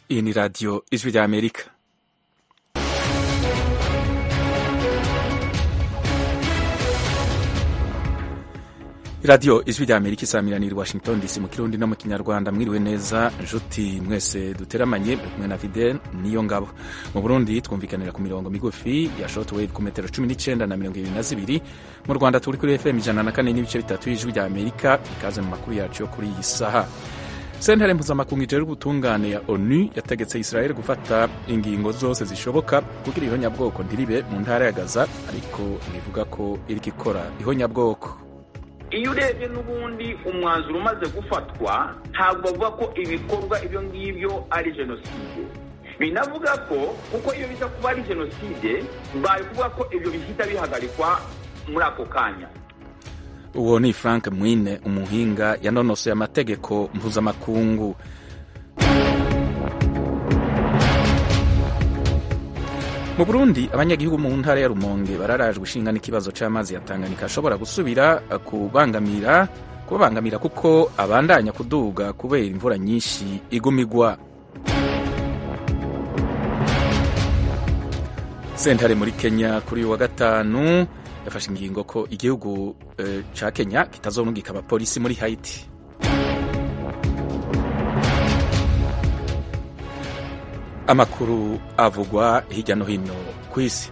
Iyi ni radiyo ijwi rya Amerika. radiyo ijwi rya Amerika isamiraniye i Washington DC mu kirundi no mu kinyarwanda mwiriwe neza nshuti mwese duteramanye muri kumwe na Fidel niyo ngabo mu Burundi twumvikanira ku mirongo migufi ya shortwave ku metero cumi n'icyenda na mirongo ibiri na zibiri mu Rwanda turi kuri FM ijana na kane n'ibice bitatu y'ijwi rya Amerika ikaze mu makuru yacu yo kuri iyi saha sentare mpuzamakungu ijejwe ubutungane ya onu yategetse israel gufata ingingo zose zishoboka kugira ihonyabwoko ntiribe mu ntara ya gaza ariko bivuga ko iriko ikora ihonyabwoko iyo urebye n'ubundi umwanzuro umaze gufatwa ntabwo bavuga ko ibikorwa ibyo ngibyo ari jenoside binavuga ko kuko iyo biza kuba ari jenoside bari kuvuga ko ibyo bihita bihagarikwa muri ako kanya uwo ni frank mwine umuhinga yanonosoye amategeko mpuzamakungu mu burundi abanyagihugu mu ntara ya rumonge bararajwe ishinga n'ikibazo c'amazi ya tanganyika ashobora gusubira kubangamira kubabangamira kuko abandanya kuduga kubera imvura nyinshi igumigwa sentare muri kenya kuri uyu wa gatanu yafashe ingingo ko igihugu e, ca kenya kitazorungika abapolisi muri haiti amakuru avugwa hirya no hino ku isi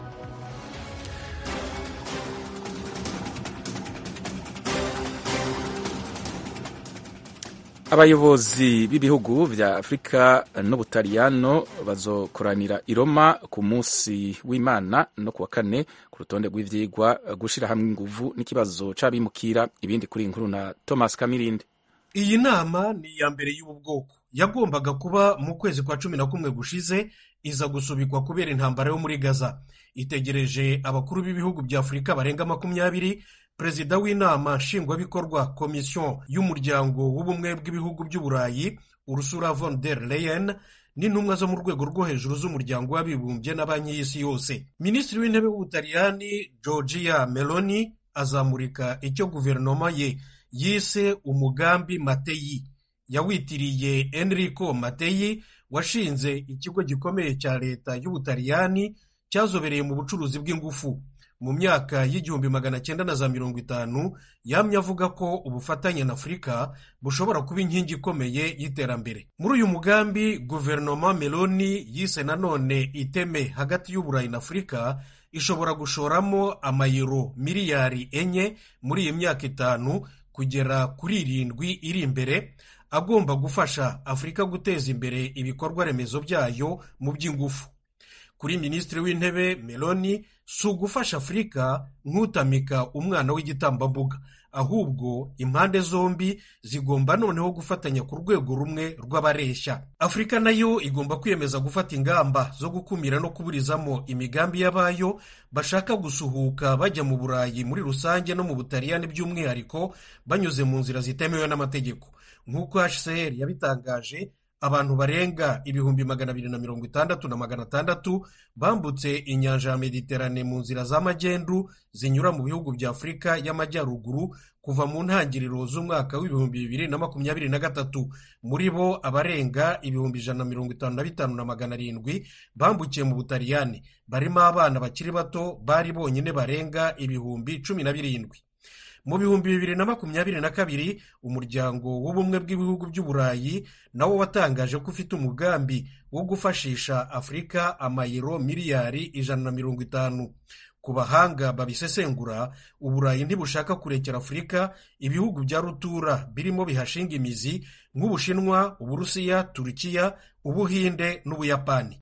abayobozi b'ibihugu vya afurika n'ubutaliyano bazokoranira i roma ku munsi w'imana no kuwa kane ku rutonde rw'ivyigwa gushira hamwe inguvu n'ikibazo c'abimukira ibindi kuri inkuru na thomas kamirinde iyi nama ni iya mbere y'ubu bwoko yagombaga kuba mu kwezi kwa cumi na kumwe gushize iza gusubikwa kubera intambara yo muri gaza itegereje abakuru b'ibihugu bya afurika barenga makumyabiri perezida w'inama nshingwabikorwa komisiyo y'umuryango w'ubumwe bw'ibihugu by'uburayi urusura von der leyen n'intumwa zo mu rwego rwo hejuru z'umuryango w'abibumbye na banki y'isi yose minisitiri w'intebe w'ubutaliyani georgia meloni azamurika icyo guverinoma ye yise umugambi mateyi yawitiriye enrico mateyi washinze ikigo gikomeye cya leta y'ubutaliyani cyazobereye mu bucuruzi bw'ingufu mu myaka y'igihumbi magana cyenda na za mirongo itanu yamye avuga ko ubufatanye na afurika bushobora kuba inkingi ikomeye y'iterambere muri uyu mugambi guverinoma meloni yise nanone iteme hagati y'uburayi na afurika ishobora gushoramo amayero miliyari enye muri iyi myaka itanu kugera kuri irindwi iri imbere agomba gufasha afurika guteza imbere ibikorwa remezo byayo mu by'ingufu kuri minisitiri w'intebe meloni si ugufasha afurika nk'utamika umwana w'igitambambuga ahubwo impande zombi zigomba noneho gufatanya ku rwego rumwe rw'abareshya afurika nayo igomba kwiyemeza gufata ingamba zo gukumira no kuburizamo imigambi y'abayo bashaka gusuhuka bajya mu burayi muri rusange no mu butaliyani by'umwihariko banyuze mu nzira zitemewe n'amategeko nk'uko hcr yabitangaje abantu barenga ibihumbi magana abiri na mirongo itandatu na magana atandatu bambutse inyanja ya mediterane mu nzira z'amagendu zinyura mu bihugu bya afurika y'amajyaruguru kuva mu ntangiriro z'umwaka w'ibihumbi bibiri na makumyabiri na gatatu muri bo abarenga ibihumbi ijana na mirongo itanu na bitanu na magana arindwi bambukiye mu butaliyani barimo abana bakiri bato bari bonyine barenga ibihumbi cumi na birindwi mu bihumbi bibiri na makumyabiri na kabiri umuryango w'ubumwe bw'ibihugu by'uburayi nawo watangaje ko ufite umugambi wo gufashisha afurika amayero miliyari ijana na mirongo itanu ku bahanga babisesengura uburayi ntibushaka kurekera afurika ibihugu bya rutura birimo bihashinga imizi nk'ubushinwa uburusiya turukiya ubuhinde n'ubuyapani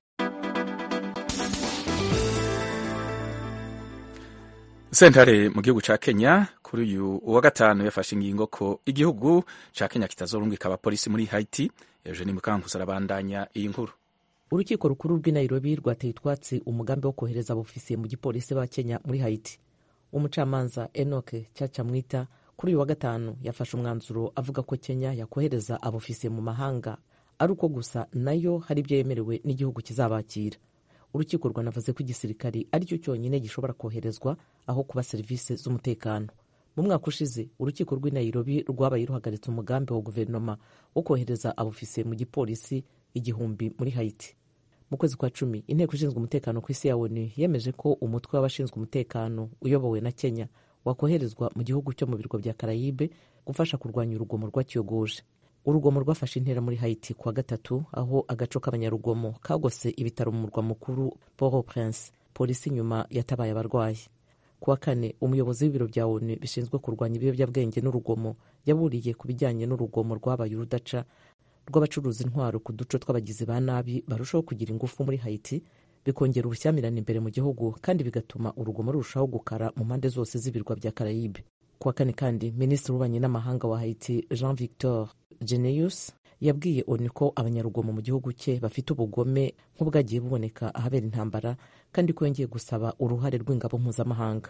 sentare mu gihugu ca kenya kuri uyu wa gatanu yafashe ingingo ko igihugu ca kenya kitazorungika abapolisi muri haiti eugeni mukankusi arabandanya iyi nkuru urukiko rukuru rw'i nairobi rwateye utwatsi umugambi wo kohereza abofisiye mu gipolisi ba kenya muri haiti umucamanza enoke cyacamwita kuri uyu wa gatanu yafashe umwanzuro avuga ko kenya yakohereza abofisiye mu mahanga ari uko gusa nayo hari ibyo yemerewe n'igihugu kizabakira urukiko rwanavuze ko igisirikari aricyo cyonyine gishobora koherezwa aho kuba serivisi z'umutekano mu mwaka ushize urukiko rw'i nairobi rwabaye ruhagaritse umugambi wa guverinoma wo kohereza abofisiye mu gipolisi igihumbi muri hayiti mu kwezi kwa cumi inteko ishinzwe umutekano ku isi ya onu yemeje ko umutwe w'abashinzwe umutekano uyobowe na kenya wakoherezwa mu gihugu cyo mu birwa bya karayibe gufasha kurwanya urugomo rwakiyogoje urugomo rwafashe intera muri hayiti kuwa gatatu aho agaco k'abanyarugomo kagose ibitaro mu murwa mukuru port au prince polisi nyuma yatabaye abarwayi kuwa kane umuyobozi w'ibiro bya onu bishinzwe kurwanya ibiyobyabwenge n'urugomo yaburiye ku bijyanye n'urugomo rwabaye urudaca rw'abacuruza intwaro ku duce tw'abagizi ba nabi barushaho kugira ingufu muri hayiti bikongera ubushyamirane imbere mu gihugu kandi bigatuma urugomo rurushaho gukara mu mpande zose z'ibirwa bya karayibe kuwa kane kandi minisitiri w'ububanyi n'amahanga wa hayiti jean victor geneus yabwiye onu ko abanyarugomo mu gihugu cye bafite ubugome nk'ubwagiye buboneka ahabera intambara kandi ko yongeye gusaba uruhare rw'ingabo mpuzamahanga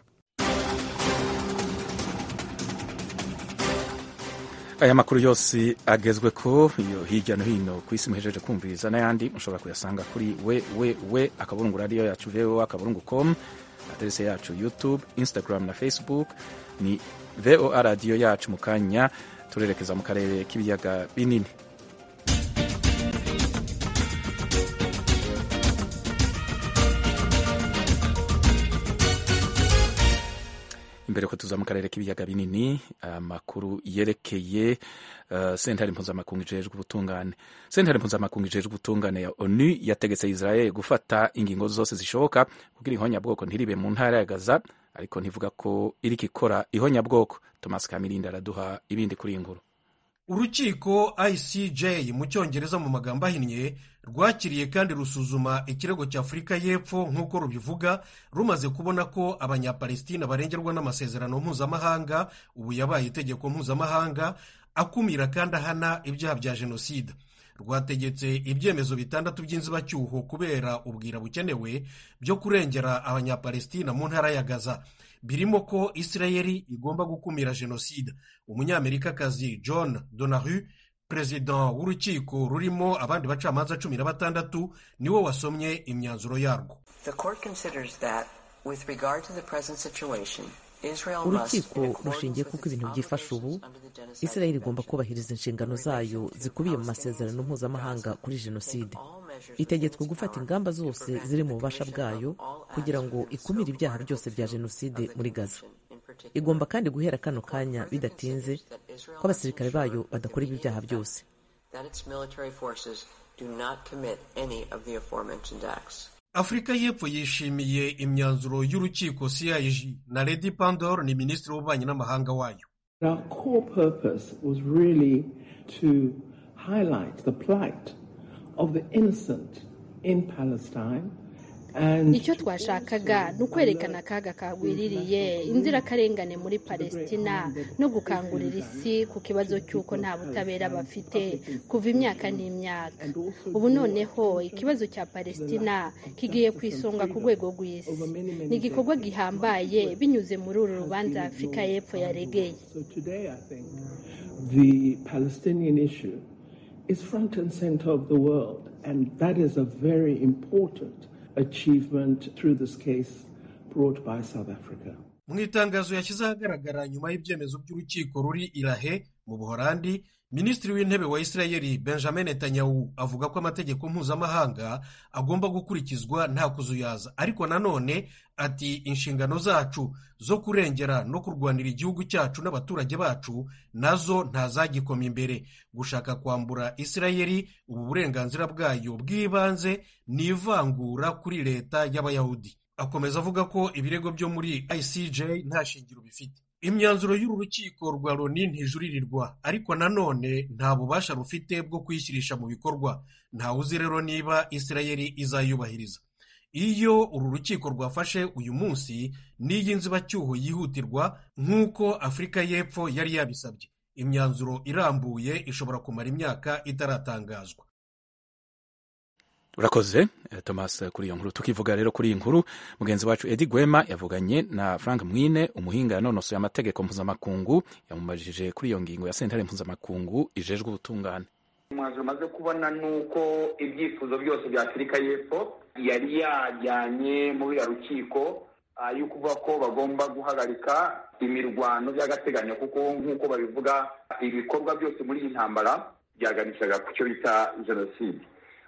aya makuru yose agezwe ko iyo hirya no hino ku isi muhejeje kumviriza n'ayandi mushobora kuyasanga kuri we we we akaburungu radiyo yacu voa akaburungu com aderese yacu youtube instagram na facebook ni voa radiyo yacu mu kanya turerekeza mu karere k'ibiyaga binini imbere ko tuza mu karere k'ibiyaga binini amakuru yerekeye uh, sentare mpuzamakungu ijejwe ubutungane sentare mpuzamakungu ijejwe ubutungane ya onu yategetse israel gufata ingingo zose zishoboka kugira ihonyabwoko ntiribe mu ntara ya gaza ariko ntivuga ko iriko ikora ihonyabwoko thomas kamirinda araduha ibindi kuri iyi nkuru urukiko icj mu cyongereza mu magambo ahinnye rwakiriye kandi rusuzuma ikirego cya afurika y'epfo nk'uko rubivuga rumaze kubona ko abanyapalestina barengerwa n'amasezerano mpuzamahanga ubu yabaye itegeko mpuzamahanga akumira kandi ahana ibyaha bya jenoside rwategetse ibyemezo bitandatu by'inzibacyuho kubera ubwira bukenewe byo kurengera abanyapalestina mu ntara ya gaza birimo ko isirayeli igomba gukumira jenoside umunyamerikakazi john donahu perezida w'urukiko rurimo abandi bacamanza cumi na batandatu niwe wasomye imyanzuro yarwo urukiko rushingiye kuko ibintu byifashe ubu isirayeli igomba kubahiriza inshingano zayo zikubiye mu masezerano mpuzamahanga kuri jenoside itegetswe gufata ingamba zose ziri mu bubasha bwayo kugira ngo ikumire ibyaha byose bya jenoside muri gaza igomba kandi guhera kano kanya bidatinze ko abasirikare bayo badakora ibi byaha byose afurika y'epfo yishimiye imyanzuro y'urukiko cig na lady pandor ni minisitiri w'ububanyi n'amahanga wayo Our core purpose was really to highlight the plight of the innocent in Palestine icyo twashakaga ni ukwerekana akaga kagwiririye inzirakarengane muri palestina no gukangurira isi ku kibazo cy'uko nta butabera bafite kuva imyaka n'imyaka ubu noneho ikibazo cya palestina kigiye ku isonga ku rwego rw'isi ni igikorwa gihambaye binyuze muri uru rubanza afurika y'epfo yaregeye the palestinian issue is front and center of the world and that is a very important achievement through this case brought by South Africa. mu itangazo yashyize ahagaragara nyuma y'ibyemezo by'urukiko ruri irahe mu buhorandi minisitiri w'intebe wa isirayeli benjamin netanyahu avuga ko amategeko mpuzamahanga agomba gukurikizwa nta kuzuyaza ariko nanone ati inshingano zacu zo kurengera no kurwanira igihugu cyacu n'abaturage bacu nazo ntazagikoma imbere gushaka kwambura isirayeli ubu burenganzira bwayo bw'ibanze ni ivangura kuri leta y'abayahudi akomeza avuga ko ibirego byo muri icj nta shingiro bifite imyanzuro y'uru rukiko rwa loni ntijuririrwa ariko nanone nta bubasha rufite bwo kuyishyirisha mu bikorwa ntawe uzi rero niba isirayeli izayubahiriza iyo uru rukiko rwafashe uyu munsi n'iyi nzibacyuho yihutirwa nk'uko afurika y'epfo yari yabisabye imyanzuro irambuye ishobora kumara imyaka itaratangazwa urakoze thomas kuri iyo nkuru tukivuga rero kuri iyi nkuru mugenzi wacu edi gwema yavuganye na frank mwine umuhinga yanonosoye amategeko mpuzamakungu yamumajije kuri iyo ngingo ya sentare mpuzamakungu ijejwe ubutungane umwanzuro umaze kubona ni uko ibyifuzo byose bya afurika y'epfo yari yajyanye muri uriya rukiko yo kuvuga ko bagomba guhagarika imirwano by'agateganyo kuko nk'uko babivuga ibikorwa byose muri iyi ntambara byaganishaga ku cyo bita jenoside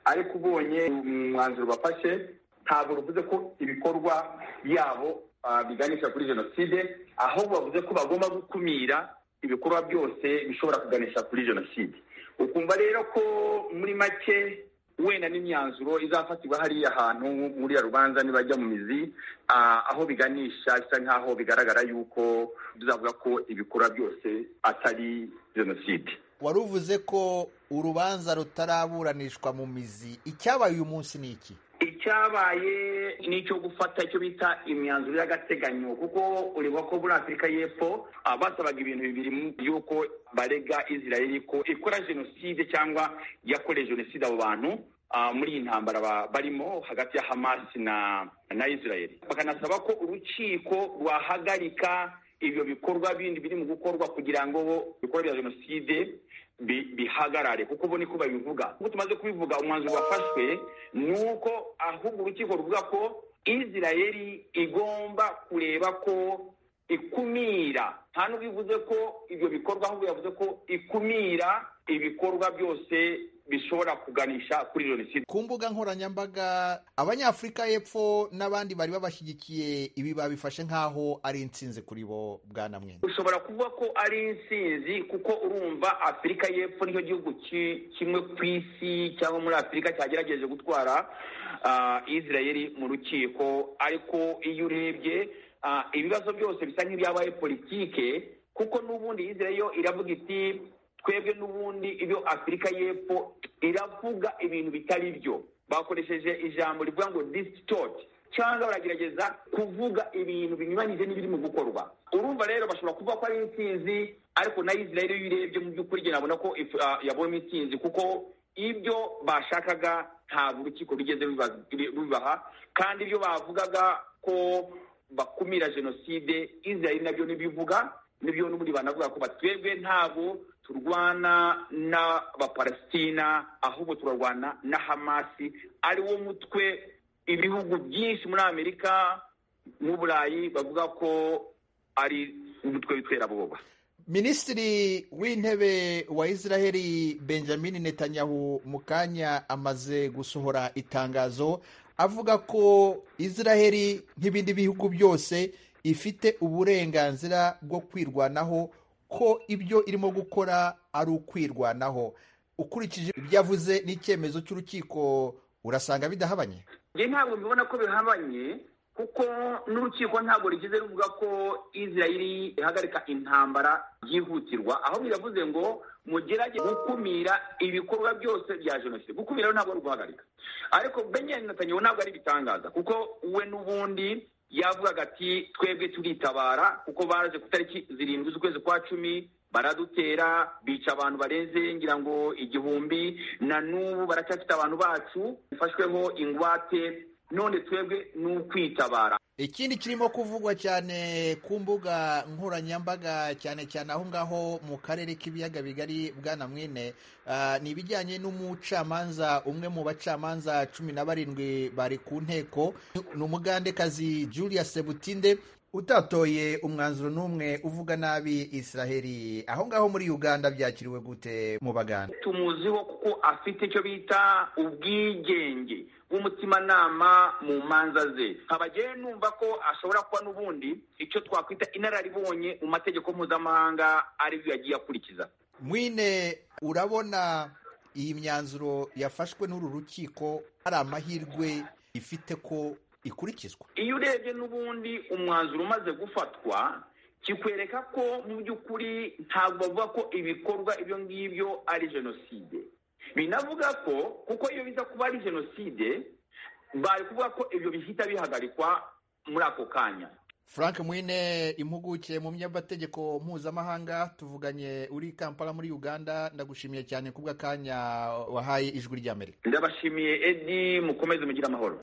ariko ubonye umwanzuro bafashe ntabwo bivuze ko ibikorwa byabo biganisha kuri jenoside ahubwo bavuze ko bagomba gukumira ibikorwa byose bishobora kuganisha kuri jenoside ukumva rero ko muri make wenda n'imyanzuro izafatirwa hariya hantu muri ya rubanza nibajya mu mizi aho biganisha bisa nk'aho bigaragara yuko tuzavuga ko ibikorwa byose atari jenoside wari uvuze ko urubanza rutaraburanishwa mu mizi icyabaye uyu munsi ni iki icyabaye ni icyo gufata icyo bita imyanzuro y'agateganyo kuko ureba ko muri afurika y'epfo basabaga ibintu bibiri y'uko barega israel ko ikora jenoside cyangwa yakoreye jenoside abo bantu muri iyi ntambara barimo hagati ya hamas na na israel bakanasaba ko urukiko rwahagarika ibyo bikorwa bindi biri mu gukorwa kugira ngo ibikorwa bya jenoside bihagarare kuko ubu niko babivuga kuko tumaze kubivuga umwanzuro wafashwe ni uko ahubwo urukiko ruvuga ko israel igomba kureba ko ikumira nta n'ubwo bivuze ko ibyo bikorwa ahubwo yavuze ko ikumira ibikorwa byose bishobora kuganisha kuri jenoside ku mbuga nkoranyambaga abanyafurika y'epfo n'abandi bari babashyigikiye ibi babifashe nk'aho ari intsinzi kuri bo bwana mwene ushobora kuvuga ko ari intsinzi kuko urumva afurika y'epfo nicyo gihugu kimwe ku isi cyangwa muri afurika cyagerageje gutwara israel mu rukiko ariko iyo urebye ibibazo byose bisa nk'ibyabaye politike kuko n'ubundi israel yo iravuga iti twebwe n'ubundi ibyo afurika y'epfo iravuga ibintu bitari byo bakoresheje ijambo rivuga ngo disitoti cyangwa baragerageza kuvuga ibintu binyuranyije n'ibiri mu gukorwa urumva rero bashobora kuvuga ko ari intsinzi ariko na israel iyo urebye mu by'ukuri njye nabona ko yabonye intsinzi kuko ibyo bashakaga ntabwo urukiko rugeze rubibaha kandi ibyo bavugaga ko bakumira jenoside israel nabyo ntibivuga nibyo n'ubundi banavuga ko batwebwe ntabwo turwana n'abapalesitina ahubwo turarwana na hamasi ari wo mutwe ibihugu byinshi muri amerika n'uburayi bavuga ko ari umutwe w'iterabwoba minisitiri w'intebe wa israheli benjamin netanyahu mu kanya amaze gusohora itangazo avuga ko israheli nk'ibindi bihugu byose ifite uburenganzira bwo kwirwanaho ko ibyo irimo gukora ari ukwirwanaho ukurikije ibyo yavuze n'icyemezo cy'urukiko urasanga bidahabanye njye ntabwo mbibona ko bihabanye kuko n'urukiko ntabwo rigeze ruvuga ko israel ihagarika intambara byihutirwa aho biravuze ngo mugerage gukumira ibikorwa byose bya jenoside gukumira rero ntabwo ari uguhagarika ariko benjamin netanyahu ntabwo ari ibitangaza kuko we n'ubundi yavugaga ati twebwe turitabara kuko baraje ku itariki zirindwi z'ukwezi kwa cumi baradutera bica abantu barenze ngira ngo igihumbi na n'ubu baracyafite abantu bacu bifashweho ingwate none twebwe ni ukwitabara ikindi kirimo kuvugwa cyane ku mbuga nkoranyambaga cyane cyane aho ngaho mu karere k'ibiyaga bigari bwana mwene ni ibijyanye n'umucamanza umwe mu bacamanza cumi na barindwi bari ku nteko ni umugandekazi julia sebutinde utatoye umwanzuro n'umwe uvuga nabi israheli aho ngaho muri uganda byakiriwe gute mu baganda tumuziho kuko afite icyo bita ubwigenge bw'umutimanama mu manza ze nkaba numva ko ashobora kuba n'ubundi icyo twakwita inararibonye mu mategeko mpuzamahanga aribyo yagiye akurikiza mwine urabona iyi myanzuro yafashwe n'uru rukiko hari amahirwe ifite ko ikurikizwa iyo urebye n'ubundi umwanzuro umaze gufatwa kikwereka ko mu by'ukuri ntabwo bavuga ko ibikorwa ibyo ngibyo ari jenoside binavuga ko kuko iyo biza kuba ari jenoside bari kuvuga ko ibyo bihita bihagarikwa muri ako kanya frank mwine impuguke mu myamategeko mpuzamahanga tuvuganye uri kampala muri uganda ndagushimiye cyane kubw'akanya wahaye ijwi ry'amerika ndabashimiye edi mukomeze mugire amahoro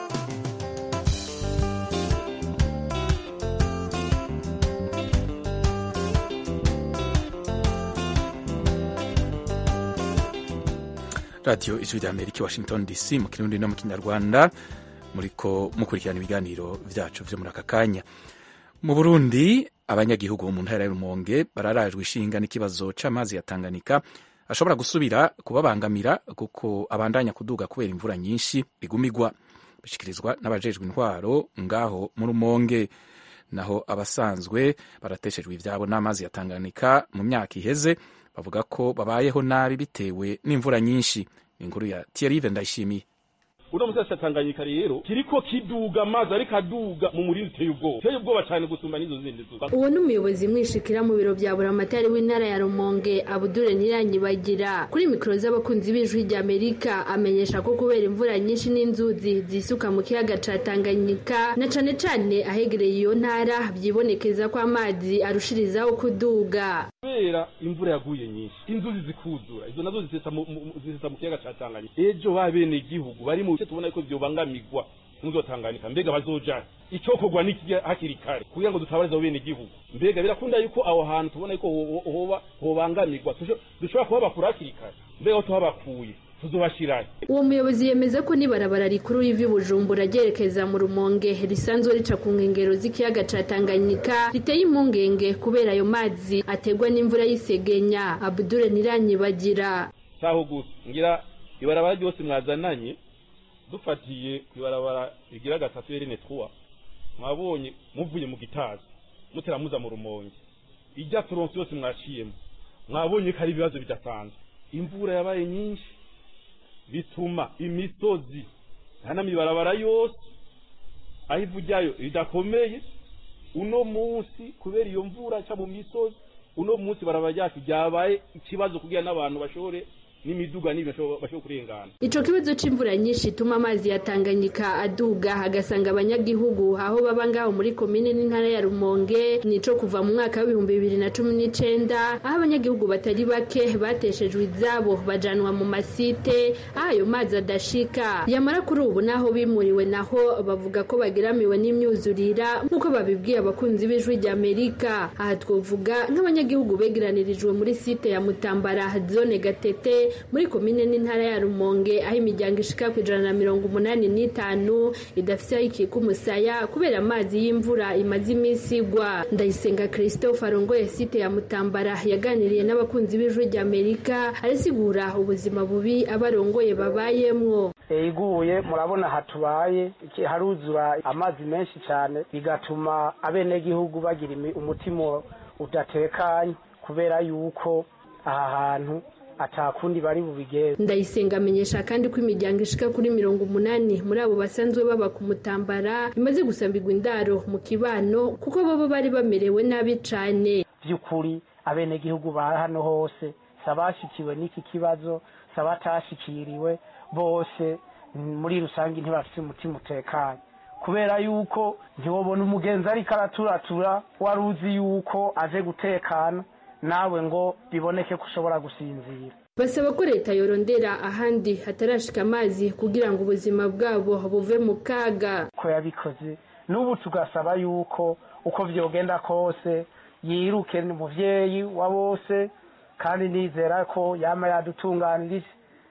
radiyo ijwi rya amerika i washington dc mu kirundi no mu kinyarwanda muriko mukurikirana ibiganiro byacu byo muri aka kanya mu burundi abanyagihugu mu ntara y'urumonge bararajwe ishinga n'ikibazo c'amazi ya tanganyika ashobora gusubira kubabangamira kuko abandanya kuduga kubera imvura nyinshi igumigwa bishyikirizwa n'abajejwe intwaro ngaho mu rumonge naho abasanzwe barateshejwe ibyabo n'amazi ya Tanganyika mu myaka iheze bavuga ko babayeho nabi bitewe n'imvura nyinshi inkuru ya Thierry Ndayishimiye uno musi wa Tanganyika rero kiriko kiduga amazi ariko aduga mu murindi uteye ubwoba uteye ubwoba cyane gusumba n'izo zindi zuba uwo ni umuyobozi mwishikira mu biro bya buramatari w'intara ya rumonge abudure ntiranyibagira kuri mikoro z'abakunzi b'ijwi rya amerika amenyesha ko kubera imvura nyinshi n'inzuzi zisuka mu kiyaga ca tanganyika na cane cane ahegereye iyo ntara byibonekeza ko amazi arushirizaho kuduga kubera imvura yaguye nyinshi inzuzi zikuzura izo nazo zisesa mu mu- zisesa mu kiyaga ca tanganyika ejo babene igihugu bari mu bice tubona ko vyobangamigwa ntuzotanganyika mbega bazoja icokorwa n'iki hakiri kare kugira ngo dutabarize abo bene igihugu mbega birakunda yuko aho hantu tubona yuko ho- hoba hobangamirwa tusho- dushobora kuhabakura hakiri kare mbega aho tuhabakuye tuzobashirahe uwo muyobozi yemeza ko n'ibarabara rikuru riva i bujumbura ryerekeza mu rumonge risanzwe rica ku nkengero z'ikiyaga ca tanganyika riteye impungenge kubera ayo mazi ategwa n'imvura y'isegenya abudure ntiranyibagira saho gusa ngira ibarabara ryose mwazananye dufatiye ku ibarabara rigira gatatu yerene twa mwabonye muvuye mu gitazi muteramuza mu rumonge ijya turonsi yose mwaciyemo mwabonye ko ari ibibazo bidasanzwe imvura yabaye nyinshi bituma imisozi hana mibarabara yose aho ivu ryayo ridakomeye uno munsi kubera iyo mvura ca mu misozi uno munsi barabara ryacu ryabaye ikibazo kugira n'abantu bashobore n'imiduga n'ibintu bashobora bashobora kurengana ico kibazo c'imvura nyinshi ituma amazi ya tanganyika aduga agasanga abanyagihugu aho baba ngaho muri komine n'intara ya rumonge nico kuva mu mwaka w'ibihumbi bibiri na cumi n'icenda aho abanyagihugu batari bake bateshejwe izabo bajanwa mu masite aho ayo mazi adashika yamara kuri ubu naho bimuriwe naho bavuga ko bageramiwe n'imyuzurira nk'uko babibwiye abakunzi b'ijwi rya amerika aha twovuga nk'abanyagihugu begeranirijwe muri site ya mutambara zone gatete muri komine n'intara ya rumonge aho imiryango ishika ku ijana na mirongo umunani n'itanu idafite aho ikika umusaya kubera amazi y'imvura imaze iminsi igwa ndayisenga christophe arongoye site ya mutambara yaganiriye n'abakunzi b'ijwi rya amerika arasigura ubuzima bubi abarongoye babayemwo iguye murabona hatubaye iki- haruzura amazi menshi cyane bigatuma abenegihugu bagira imi- umutima udatekanye kubera yuko aha hantu atakundi bari bubigenze ndayisenga amenyesha kandi ko imiryango ishika kuri mirongo umunani muri abo basanzwe baba ku mutambara imaze gusambirwa indaro mu kibano kuko bobo bari bamerewe nabi cane by'ukuri abenegihugu ba hano hose si abashikiwe n'iki kibazo si abatashikiriwe bose mm, muri rusange ntibafite umutima utekanye kubera yuko ntiwobona umugenzi ariko araturatura wari uzi yuko aje gutekana nawe ngo biboneke ko ushobora gusinzira basaba ko leta yorondera ahandi hatarashika amazi kugira ngo ubuzima bwabo buve mu kaga ko yabikoze n'ubu tugasaba yuko uko vyogenda kose yiruke ni umuvyeyi wa bose kandi nizera ko yama yadutunganirije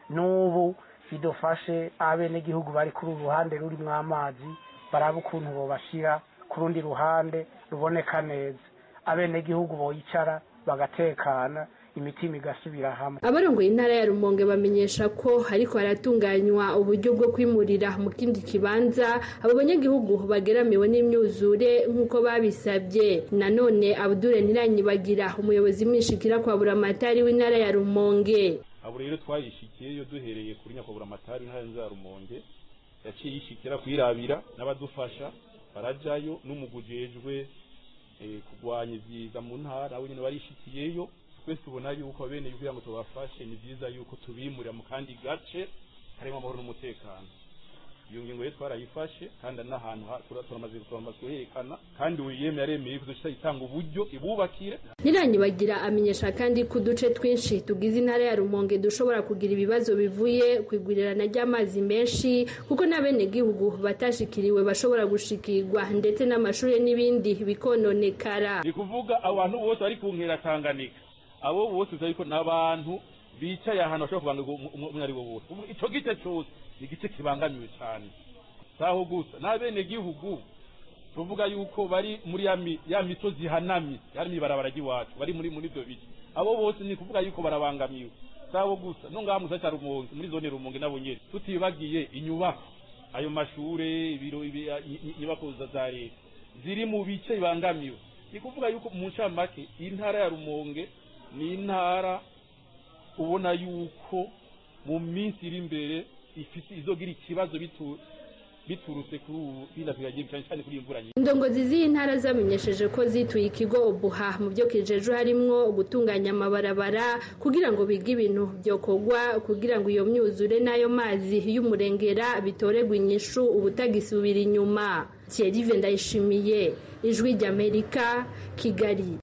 n'ubu bidufashe abenegihugu bari kuri uru ruhande rurimwo amazi baraba ukuntu bobashira ku rundi ruhande ruboneka neza abenegihugu boyicara bagatekana imitima igasubira hamwe abarongoye intara ya rumonge bamenyesha ko ariko haratunganywa uburyo bwo kwimurira mu kindi kibanza abo banyagihugu bageramiwe n'imyuzure nk'uko babisabye nanone abudure ntiranyibagira umuyobozi mwishikira kwa buramatari w'intara ya rumonge abo rero twayishikiyeyo duhereye kuri nyakubahwa amatari ntara za rumonge yaciye yishikira kwirabira n'abadufasha barajayo n'umugujejwe eh, kurwanya ivyiza mu ntara we nyene barishikiyeyo twese tubona yuko bene kugira ngo tubafashe ni vyiza yuko tubimurira mu kandi gace harimo amahoro n'umutekano iyo ngingo rero twarayifashe kandi n'ahantu ha- tura- turamaze turamaze kuherekana kandi uyeme yaremeye kuzoca itanga uburyo ibubakire ntiranyibagira amenyesha kandi ko uduce twinshi tugize intara ya rumonge dushobora kugira ibibazo bivuye ku igwirirana ry'amazi menshi kuko n'abenegihugu batashikiriwe bashobora gushikirwa ndetse n'amashuri n'ibindi bikononekara ni kuvuga abantu bose bari ku nkera tanganyika abo bose uzi yuko n'abantu bicaye ahantu bashobora kubanga umwe ari wo bose Ubu ico gice cose ni igice kibangamiwe cane saho gusa n'abenegihugu tuvuga yuko bari muri ya mi- ya misozi ihanamye yari mw'ibarabara ry'iwacu bari muri muri ivyo bice abo bose ni kuvuga yuko barabangamiwe sabo gusa no ngaha musa cya rumonge muri zone rumonge nabo nyene tutibagiye inyubako ayo mashure ibiro ibi- i- i- inyubako za za leta ziri mu bice bibangamiwe ni kuvuga yuko mu ncamake intara ya rumonge ni intara ubona yuko mu minsi iri imbere ifite izogira ikibazo bitu- biturutse kuri ubu binafiragiye cyane cyane kuri iyi mvura nyinshi indongozi z'iyi ntara zamenyesheje ko zituye ikigo obuha mu byo kijeje harimwo gutunganya amabarabara kugira ngo bige ibintu byokorwa kugira ngo iyo myuzure n'ayo mazi y'umurengera bitoregwa inyishu ubutagisubira inyuma thierry ndayishimiye ijwi ry'amerika kigali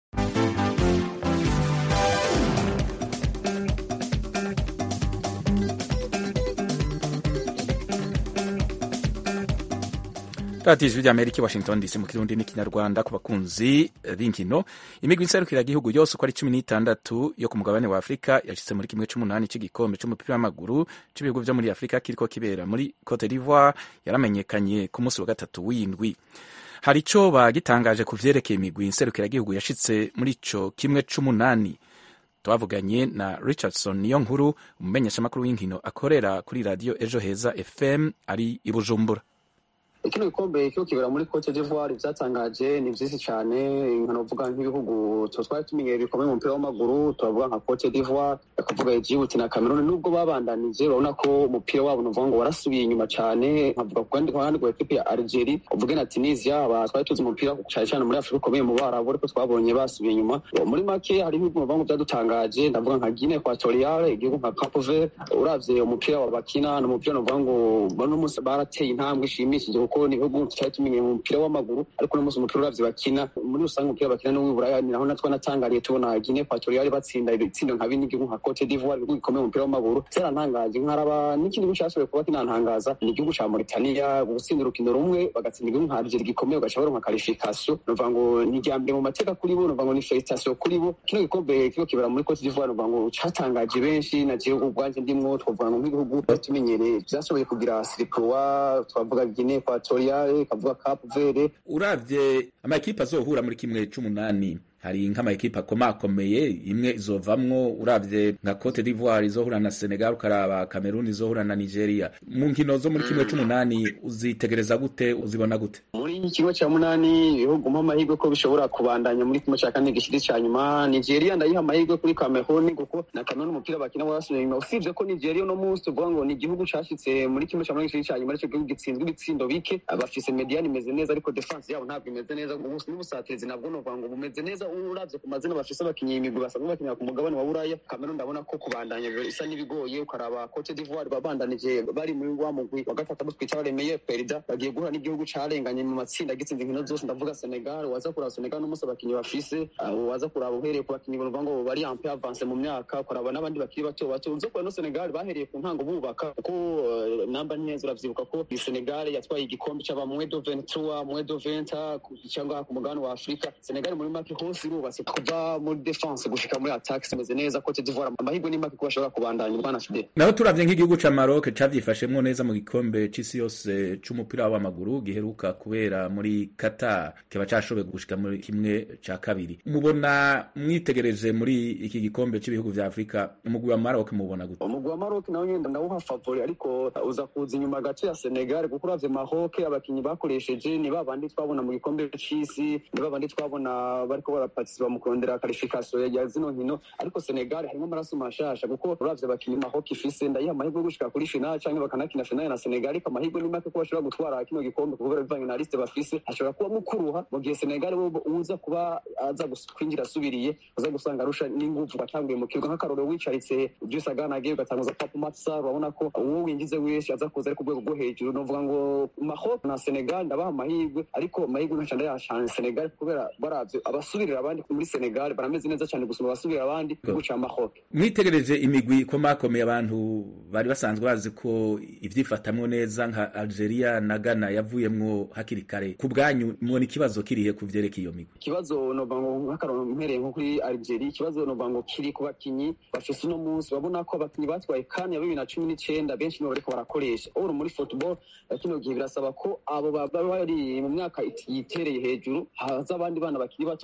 radiyo ijwi ry'amerika i washington dc mu kirundi n'ikinyarwanda ku bakunzi b'inkino imigwi nserukiragihugu yose uko ari cumi n'itandatu yo ku mugabane wa afurika yashyize muri kimwe c'umunani cy'igikombe c'umupira w'amaguru c'ibihugu vyo muri afurika kiriko kibera muri cote d'ivoire yaramenyekanye ku munsi wa gatatu w'indwi hari ico bagitangaje ku vyerekeye imigwi nserukiragihugu yashitse muri ico kimwe c'umunani twavuganye na richardson niyo nkuru umumenyeshamakuru w'inkino akorera kuri radiyo ejo heza fm ari i bujumbura kino gikombe kiho kibera muri cote d'ivoire vyatangaje ni vyinshi cane nkanovuga nk'ibihugu to twari tumenyereye bikomeye mu mupira w'amaguru turavuga nka cote d'ivoire akavuga Djibouti na Cameroon nubwo babandanije urabona ko umupira wabo nuvuga ngo warasubiye inyuma cane nkavuga ku kandi ruhande rwa ekipe ya Algeria uvuge na Tunisia aba twari tuzi umupira cane cane muri Afrika ukomeye mu Barabu ariko twabonye basubiye inyuma muri make hari ibihugu nuvuga ngo vyadutangaje ndavuga nka Guinea Equatoriale igihugu nka Cape Verde uravye umupira wa bakina n'umupira nuvuga ngo bano munsi barateye intambwe ishimishije kuko ni ibihugu tutari tumenye mu mupira w'amaguru ariko uno munsi umupira uravye bakina muri rusange umupira bakina no w'iburaya ni naho natwe natangariye tubona Guinea Equatoriale batsinda ibitsindo nka bine igihugu nka Cote d'Ivoire ibihugu bikomeye mu mupira w'amaguru vyarantangaje nkaraba n'ikindi gihugu cashoboye kuba kinantangaza ni igihugu ca Mauritania gutsinda urukino rumwe bagatsinda igihugu nka Algeria gikomeye ugaca baronka qualification nuvuga ngo ni irya mbere mu mateka kuri bo nuvuga ngo ni felicitation kuri bo kino gikombe kigo kibera muri Cote d'Ivoire nuvuga ngo catangaje benshi na jewe ubwanje ndimwo twavuga ngo nk'ibihugu tumenyereye vyashoboye kugira sirikwa twavuga Guinea Equatoriale kavuga Cape Verde uravye amakipe azohura muri kimwe c'umunani hari nk'amakipe akomakomeye imwe izovamwo uravye nka Cote d'Ivoire izohura na Senegal ukaraba Cameroon izohura na Nigeria mu nkino zo muri kimwe c'umunani uzitegereza gute uzibona gute muri kimwe cya munani ibihugu mpa amahirwe ko bishobora kubandanya muri kimwe cya kane gishiri cya nyuma nigeria ndayiha amahirwe kuri cameroon kuko na cameroon umupira bakina warasubiye inyuma usibye ko nigeria uno munsi tuvuga ngo ni igihugu cashitse muri kimwe cya munani gishiri cya nyuma aricyo gihugu gitsinzwe ibitsindo bike bafise mediane imeze neza ariko defense yabo ntabwo imeze neza n'ubusatirizi nabwo novuga ngo bumeze neza uravye ku mazina bafise abakinyi imigwi basanzwe bakinira ku mugabane wa buraya cameroon ndabona ko kubandanya isa n'ibigoye ukaraba cote d'ivoire babandanije bari muri wa mugwi wa gatatu twita baremeye perida bagiye guhura n'igihugu carenganye mu matsinda gitsinze inkino zose ndavuga senegal waza kuraba senegal n'umunsi abakinyi bafise uh, waza kuraba uhereye ku bakinyi bavuga ngo bari ampe avance mu myaka ukaraba n'abandi bakiri bato bato uzo kubona no senegal bahereye ku ntango bubaka kuko uh, namba neza uravyibuka ko senegal yatwaye igikombe c'aba mwedo 23 mwedo 20 cyangwa ku mugabane wa afurika senegal muri make hose irubatse kuva muri defense gushika muri attack imeze neza cote d'ivoire amahirwe ni make ko bashobora kubandanya bwana fidel naho turavye nk'igihugu ca Maroc cavyifashemwo neza mu gikombe c'isi yose c'umupira w'amaguru giheruka kubera muri Qatar kiba cashoboye gushika muri kimwe ca kabiri mubona mwitegereje muri iki gikombe c'ibihugu vya Afrika umugwi wa Maroc mubona gute umugwi wa Maroc nawo nyenda ndawuha favori ariko uza kuza inyuma gace ya Senegal kuko uravye Maroc abakinyi bakoresheje ni babandi twabona mu gikombe c'isi ni babandi twabona bariko baraparticipa mu kurondera qualification ya zino nkino ariko Senegal harimo amaraso mashasha kuko uravye abakinyi Maroc ifise ndayiha amahirwe yo gushika kuri final canke bakanakina final na Senegal ariko amahirwe ni make ko bashobora gutwara kino gikombe kubera bivanye na liste bafise hashobora kuba mukuruha mu gihe Senegal uza kuba aza kwinjira asubiriye uza gusanga arusha n'inguvu batanguye mu kibuga nk'akarorero wicaritse Idrissa Gana agiye ugatanguza Pape Matsar urabona ko uwo winjize wese aza kuza ari ku rwego rwo hejuru novuga ngo Maroc na Senegal ndabaha amahirwe ariko amahirwe nkaca ndayashana Senegal kubera baravye abasubirira abandi muri Senegal barameze neza cyane gusumba abasubirira abandi guca Maroc mwitegereje imigwi ikomakomeye abantu bari basanzwe bazi ko ivyifatamwo neza nka Algeria na Ghana yavuyemwo hakiri kare ku bwanyu mubona ikibazo kirihe ku vyerekeye iyo migwi ikibazo novuga ngo nk'akarorero mpereye nko kuri Algeria ikibazo novuga ngo kiri ku bakinyi bafise uno munsi babona ko abakinyi batwaye kane ya bibiri na cumi n'icenda benshi nibo bariko barakoresha or muri football kino gihe birasaba ko abo baba bari mu myaka yitereye hejuru haza abandi bana bakiri bato bakabafasha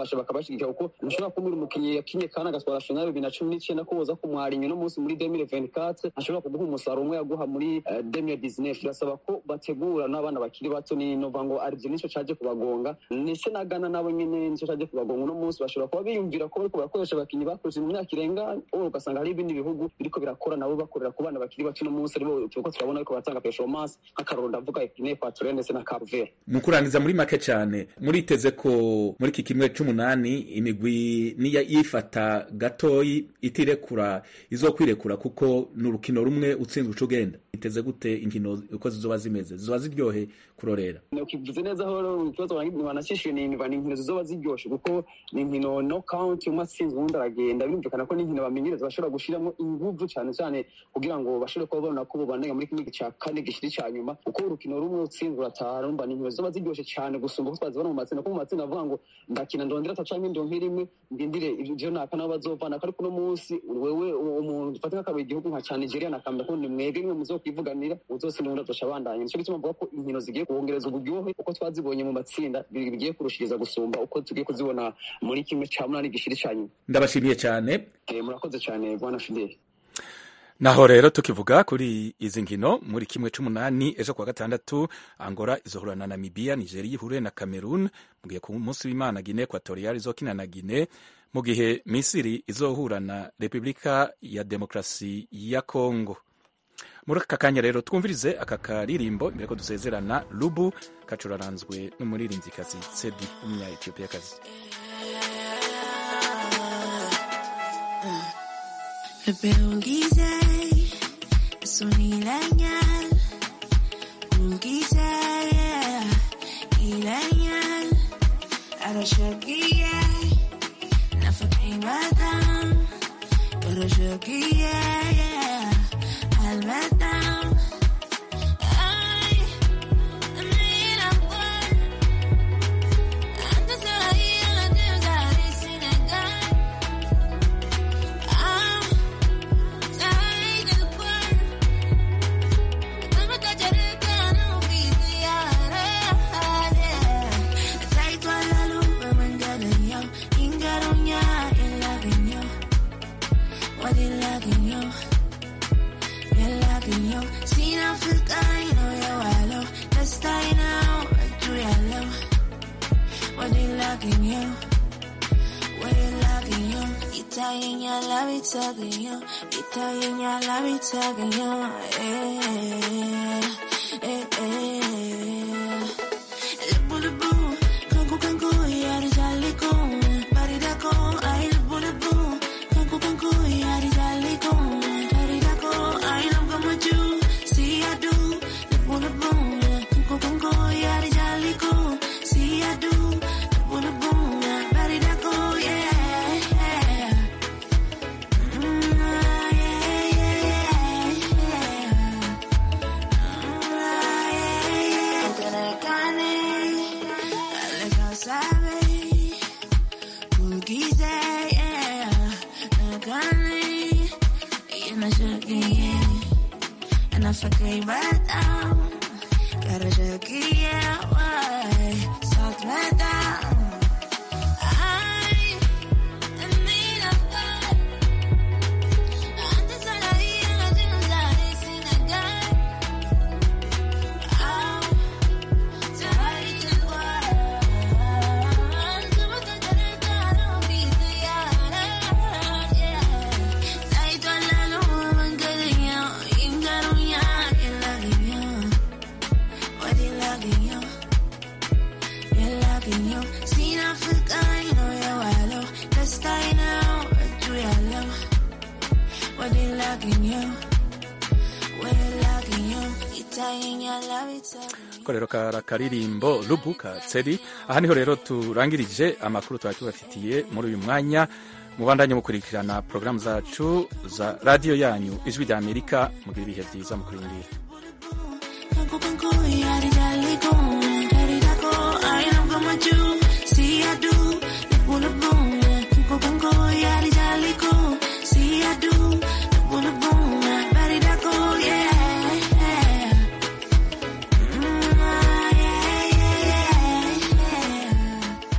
bafasha bakabashigikira kuko ntushobora kuba uri umukinnyi yakinye kandi agatwara finale bibiri na cumi n'icyenda ko woza kumwarinya uno munsi muri demire venikate ntashobora kuguha umusaruro umwe yaguha muri demire dizinefu birasaba ko bategura n'abana bakiri bato ni nova ngo aribyo nicyo caje kubagonga ndetse na gana nabo nyene nicyo caje kubagonga uno munsi bashobora kuba biyumvira ko bariko barakoresha abakinnyi bakoresheje mu myaka irenga wowe ugasanga hari ibindi bihugu biriko birakora nabo bakorera ku bana bakiri bato uno munsi aribo turiko turabona ariko baratanga performance nk'akaroro ndavuga epine equatoriale ndetse na carvere mu kurangiza muri make cyane muriteze ko muri iki kimwe c'umunani imigwi niya yifata gatoyi itirekura izokwirekura kuko ni urukino rumwe utsinzwe uca ugenda iteze gute inkino uko zizoba zimeze zizoba ziryohe kurorera ukivuze neza aho ikibazo wanakishiye ni inkino zizoba ziryoshe kuko ni inkino no count umwe atsinzwe uwundi aragenda birumvikana ko n'inkino bamenyereza bashobora gushiramo inguvu cyane cyane kugira ngo bashobore kuba babona ko bobanega muri kimwe cya kane gishiri cya nyuma kuko urukino rumwe utsinzwe urataha urumva ni inkino zizoba ziryoshe cyane gusumba uko twazibona mu matsinda kuko mu matsinda avuga ngo ndakina ndondera ata canke ndonke rimwe ndindire ivyo naka nabo bazovana ariko uno munsi wewe umuntu dufate nk'akabuye igihugu nka cya nigeria nakambira ko ni mwebwe nimwe muzokwivuganira uzotsinda uwundi azoca abandanya nico gituma mvuga ko inkino zigiye kuwongereza uburyohe uko twazibonye mu matsinda bigiye kurushiriza gusumba uko tugiye kuzibona muri kimwe ca munani gishiri ca nyuma ndabashimiye cyane murakoze cyane bwana fideli naho rero tukivuga kuri izi nkino muri kimwe c'umunani ejo kuwa gatandatu angora izohura na namibiya nigeria ihure na cameroon mu gihe ku munsi w'imana guine equatorial izokina na guine mu gihe misiri izohura na repubulika ya demokarasi ya congo muri aka kanya rero twumvirize aka karirimbo imbere ko dusezerana lubu kacuraranzwe n'umuririmbyikazi sedi w'umunya etiyopiyakazi Beungize, sunilenyan, ungize, ilenyan, arashakiye, nafakimadan, arashakiye, almadan. Ay, mira, pues, antes de ir a la deuda de Senegal. Ah, You. We're loving you. Italian, I love it, talking you. Italian, I love it, talking you. Eh, eh, eh. Lubu, lubu, kanku, kanku, yari jali ko. Barida ko, ay lubu, lubu, kanku, kanku, yari jali ko. Barida ko, ay love kama you. See I do. Lubu, lubu, kanku, kanku, yari jali ko. See I do. Lubu, lubu, barida ko, yeah. And I forget right down. Gotta check it away. Salt right down. I need a God. Antes de la ira, llegaré sin negar. Ah, te haré igual. Como te entregaron mi diario, yeah. Taito la luna, mangalinho, ingarunya, ilaginho. What ilaginho? Ilaginho. Sin Africa, you know you're wallow. Let's die now, do yellow. What ilaginho? We're lagging you. Italian, I love it. ko rero kara karirimbo lubu ka tseri aha niho rero turangirije amakuru twari tubafitiye muri uyu mwanya mubandanye mukurikirana porogaramu zacu za radiyo yanyu ijwi rya amerika mugira ibihe byiza mukurindira Kanku, kanku, yari jali ko. Yari dako, I am gonna do. See I do. Lubu, lubu,